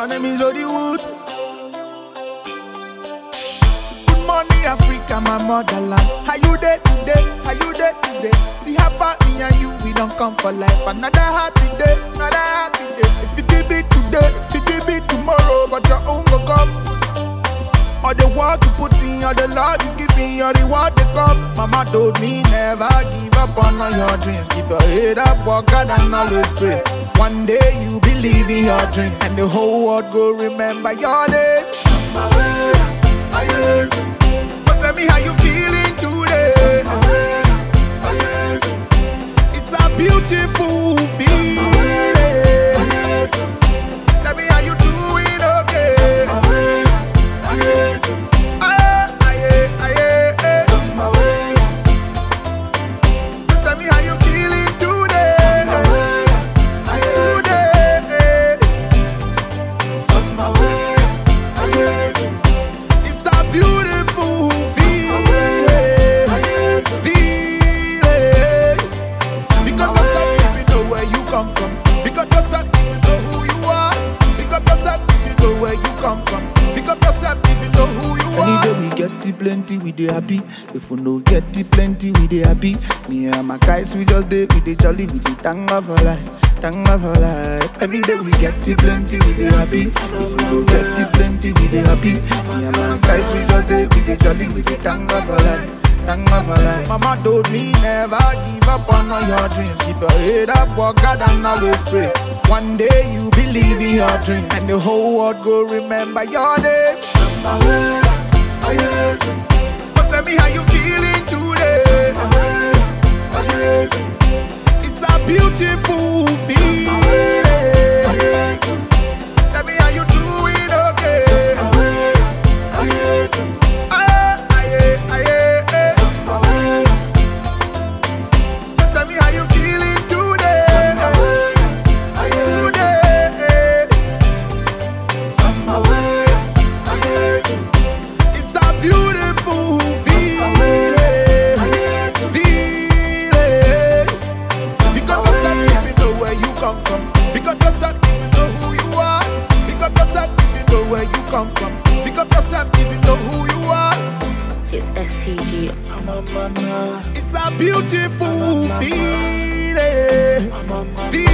name is Odi Woods. Good morning, Africa, my motherland. How you there today? How you there today? See how far me and you we don't come for life. Another happy day, another happy day. If it be today, if it be tomorrow, but your own go come. All the work you put in, all the love you give me, your reward they come. Mama told me never give up on all your dreams. Keep your head up, work hard and always pray. One day you believe in your dream, and the whole world go remember your name. So tell me how you feeling today. It's a beautiful feeling. Tell me how you doing, okay? Aye, aye, aye, aye. So tell me how you feeling today. Today. It's a beautiful feeling. Feeling. Because yourself if you know where you come from. Because yourself if you know who you are. Because yourself if you know where you come from. Because yourself if you know who you are. Any day we get the plenty, we dey happy. If we no get the plenty, we dey happy. Me and my guys, we just dey, we dey jolly, we dey thank God for life. Thank God for life. Every day we get the plenty, we dey happy. If we no get the plenty, we dey happy. Me and my guys, we just dey, we dey jolly, we dey thank God for life. Thank God for life. Mama told me never give up on all your dreams. Keep your head up, work hard and always pray. One day you believe in your dream, and the whole world go remember your name. So tell me how you feeling today. It's a beautiful feeling. Tell me how you doing, okay? Aye, aye, aye, aye. So tell me how you feeling today. Today. It's a beautiful feeling. Feeling. Because yourself if you know where you come from. Because yourself if you know who you are. Because yourself if you know where you come from. Because yourself if you know who you are. It's STG. It's a beautiful feeling. Feeling.